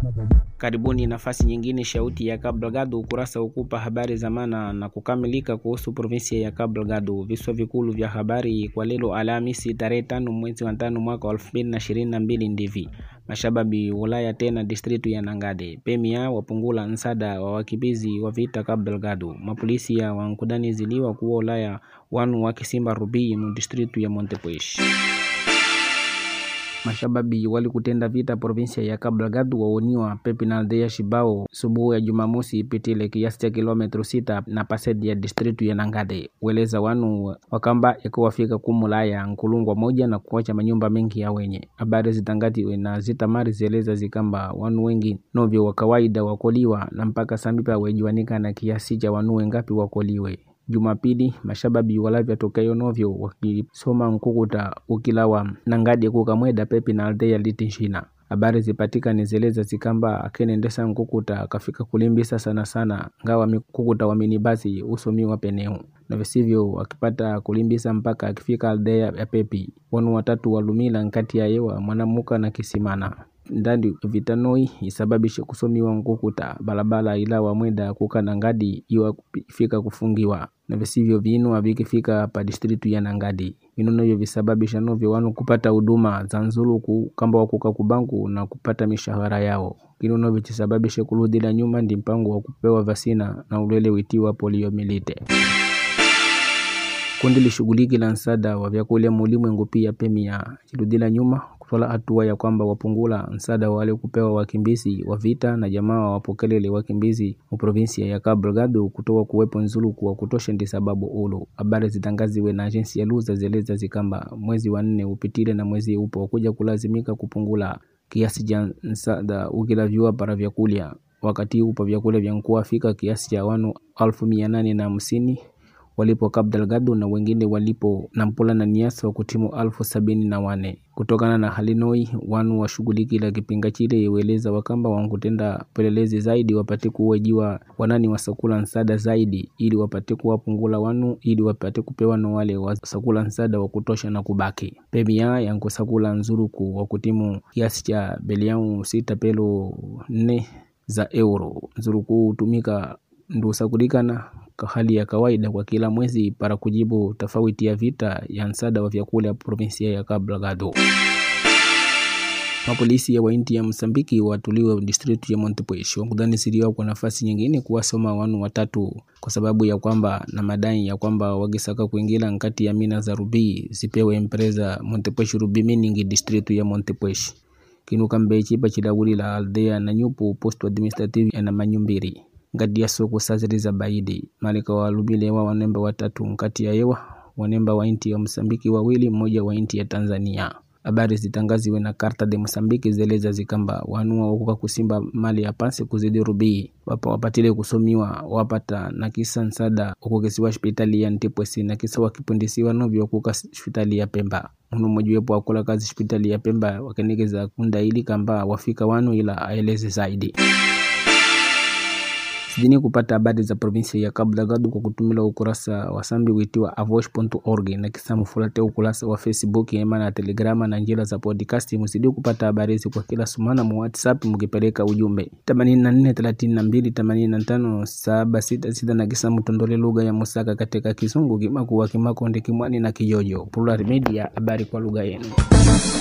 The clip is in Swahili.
Karibuni nafasi nyingine, shauti ya Cabo Delgado, ukurasa ukupa habari za maana na kukamilika kuhusu provinsia ya Cabo Delgado. Viswa vikulu vya habari kwa leo Alhamisi tarehe tano mwezi wa tano mwaka wa elfu mbili na ishirini na mbili ndivi mashababi Ulaya tena distritu ya Nangade pemia wapungula nsada wa wakimbizi wa vita Cabo Delgado. Mapolisi ya wankudani ziliwa kuwa Ulaya wanu wakisimba rubii mu distritu ya Montepuez mashababi walikutenda vita provinsia ya Cabo Delgado waoniwa pepi na aldea Shibao subuhu ya Jumamosi ipitile kiasi cha kilometro sita na pasedi ya distritu ya Nangade weleza wanu wakamba yakuwafika kumulaya nkulungwa moja na kuacha manyumba mengi ya wenye habari zitangati na zitamari zieleza zikamba wanu wengi novyo wa kawaida wakoliwa na mpaka sambipa wejuanika na kiasi cha wanu wengapi wakoliwe Jumapili mashababi walavya tokayo novyo wakisoma nkukuta ukilawa nangadi kukamweda pepi na aldea litinshina habari zipatikane zeleza zikamba akenendesa nkukuta akafika kulimbisa sana sana ngawa mikukuta wa minibasi usomiwa peneu na visivyo wakipata kulimbisa mpaka akifika aldea ya pepi wanu watatu walumila nkati ya yewa mwanamuka na kisimana ndandi vitanoi isababishe kusomiwa nkukuta balabala ila wamwenda kuka nangadi iwa fika kufungiwa na visivyo vinu vikifika pa distritu ya Nangadi vinu novyo visababisha novyo wanu kupata huduma za nzuluku kamba wakuka kubanku na kupata mishahara yao kinu novyo chisababishe kuludila nyuma ndi mpango wa kupewa vasina na ulwele witiwa poliomilite kundi lishughuliki la nsada wa vyakula mulimwengu pia pemia chiludila nyuma kutwala hatua ya kwamba wapungula nsada wale kupewa wakimbizi wa vita na jamaa wapokelele wakimbizi mu provinsia ya Cabo Delgado kutoka kuwepo nzuluku wa kutosha ndi sababu ulu habari zitangaziwe na ajensi ya Luza zeleza zikamba mwezi wa nne upitile na mwezi upo kuja kulazimika kupungula kiasi cha nsada ukilavyua para vyakulya wakati upo vyakula vya nkuafika kiasi cha wanu alfu mia nane na hamsini walipo Cabo Delgado na wengine walipo Nampula na Niassa wa kutimu alfu sabini na wane kutokana na halinoi wanu washughuliki la kipinga chile iweleza wakamba wankutenda pelelezi zaidi wapate kuwajiwa wanani wasakula nsada zaidi ili wapate kuwapungula wanu ili wapate kupewa na wale wasakula nsada wa kutosha na kubaki pemia yankusakula nzuruku wa kutimu kiasi cha bilioni sita pelo nne za euro nzuruku hutumika ndusakulikana hali ya kawaida kwa kila mwezi para kujibu tofauti ya vita ya nsada wa vyakula provinsia ya Cabo Delgado. Mapolisi ya wainti ya Msambiki watuliwa distritu ya Montepuez wakudhani siriwa kwa nafasi nyingine kuwasoma wanu watatu kwa sababu ya kwamba na madai ya kwamba wagisaka kuingila nkati ya mina za rubii zipewe empresa Montepuez Ruby Mining distritu ya Montepuez kinuka mbechipa chilawuli la aldea na nyupu posto administrative na manyumbiri ngati ya soko saziriza baidi malika walumile wa wanemba watatu nkati ya yewa wanemba wa inti ya Msambiki wawili mmoja wa inti ya Tanzania habari zitangaziwe na karta de Msambiki zeleza zikamba wanua wakuka kusimba mali ya pansi kuzidi rubii wapa wapatile kusomiwa wapata na kisa nsada ukukisiwa hospitali ya Ntipwesi na kisa wakipundisiwa novyo wakuka hospitali ya Pemba munu mmojiwepo wakula kazi hospitali ya Pemba wakenekeza kunda ili kamba wafika wanu ila aeleze zaidi Sidini kupata habari za provinsia ya Cabo Delgado kwa kutumila ukurasa wa sambi witiwa avosh.org na kisa mufulate ukurasa wa Facebook ema na Telegrama na njira za podcast. Msidi kupata habari hizi kwa kila sumana mu WhatsApp mukipeleka ujumbe 84 32 85 766 na kisa mutondole lugha ya Musaka katika Kisungu, Kimakuwa, Kimakonde, Kimwani na Kijojo. Plural Media, habari kwa lugha yenu.